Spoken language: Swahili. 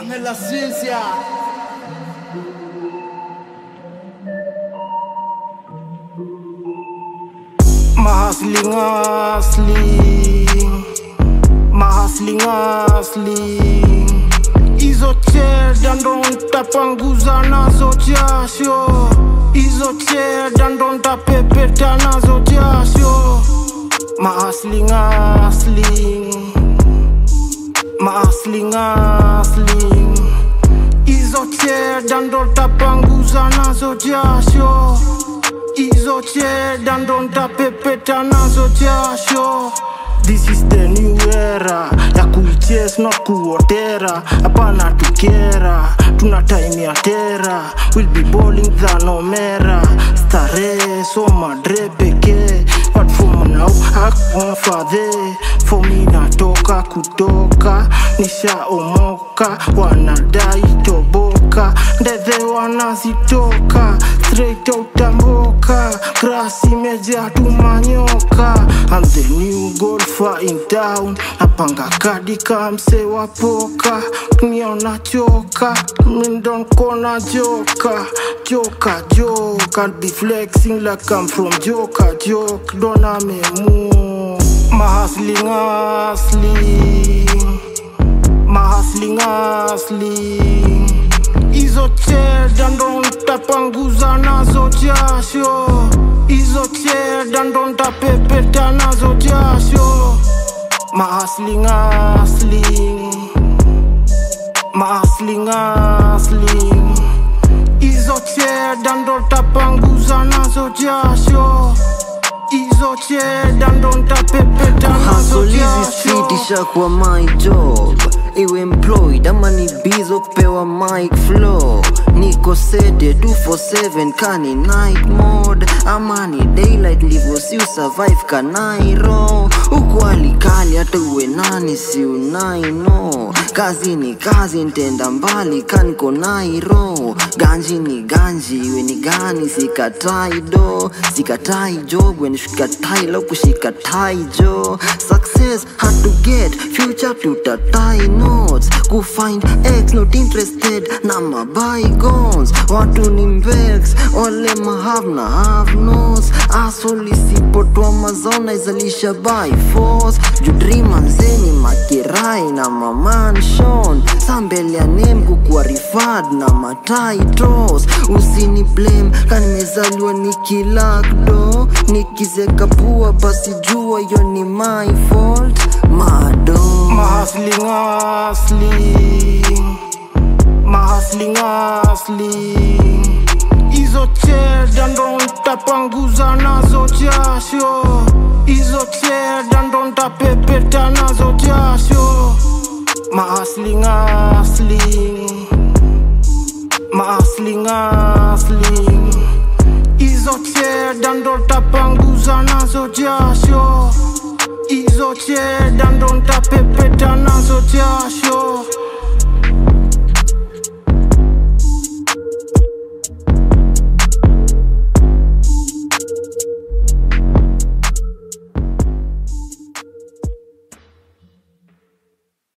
nella ciencia. Mahasling asling Mahasling asling Hizo cheda ndo ntapanguza nazo jasho Hizo cheda ndo ntapepeta nazo jasho Mahasling asling Mahasling asling Hizo cheda ndo ntapanguza nazo jasho hizo cheda ndo ntapepeta nazo jasho This is the new era ya kuiches not kuotera hapana tukera tuna time ya tera will be bowling than omera starehe soma dre pekee but for now akonfadhe for me natoka kutoka nishaomoka wanadai toboka ndedhe wanazitoka straight out amboka grass imejaa tumanyoka I'm the new golfer in town napanga kadi kamse wa poka niona choka mindonkona joka joka joke I'll be flexing like I'm from joka joke dona memu mahasling asling mahasling asling hizo cheda ndo ntapanguza nazo jasho hizo cheda ndo ntapepeta nazo jasho mahasling asling mahasling asling hizo cheda ndo ntapanguza nazo jasho hizo cheda ndo ntapepeta nazo Hustle hizi jasho street ishakuwa my job iwe employed ama ni bizo kupewa mic flow niko sede 247 kani night mode ama ni daylight ndivyo si usurvive kanairo huku alikali hata uwe nani si unaino kazi ni kazi ntenda mbali kaniko nairo ganji ni ganji iwe ni gani sikatai do sikatai job when shikatai lo kushika tai jo success hard to get future tutatai notes kufind x not interested na my bygones watu ni mvex wale mahave na have nos asoli sipotwa mazona izalisha by force judrima nzeni makirai na mamanshon sambele ya nem kukuwa rifad na matitles usini blame kanimezaliwa nikilakdo nikizeka pua basi jua hiyo ni my fault mado Mahasling asling Mahasling asling Hizo cheda ndo ntapanguza nazo jasho Hizo cheda ndo ntapepeta nazo jasho Mahasling asling Mahasling asling Hizo cheda ndo ntapanguza nazo jasho hizo cheda ndo ntapepeta nazo jasho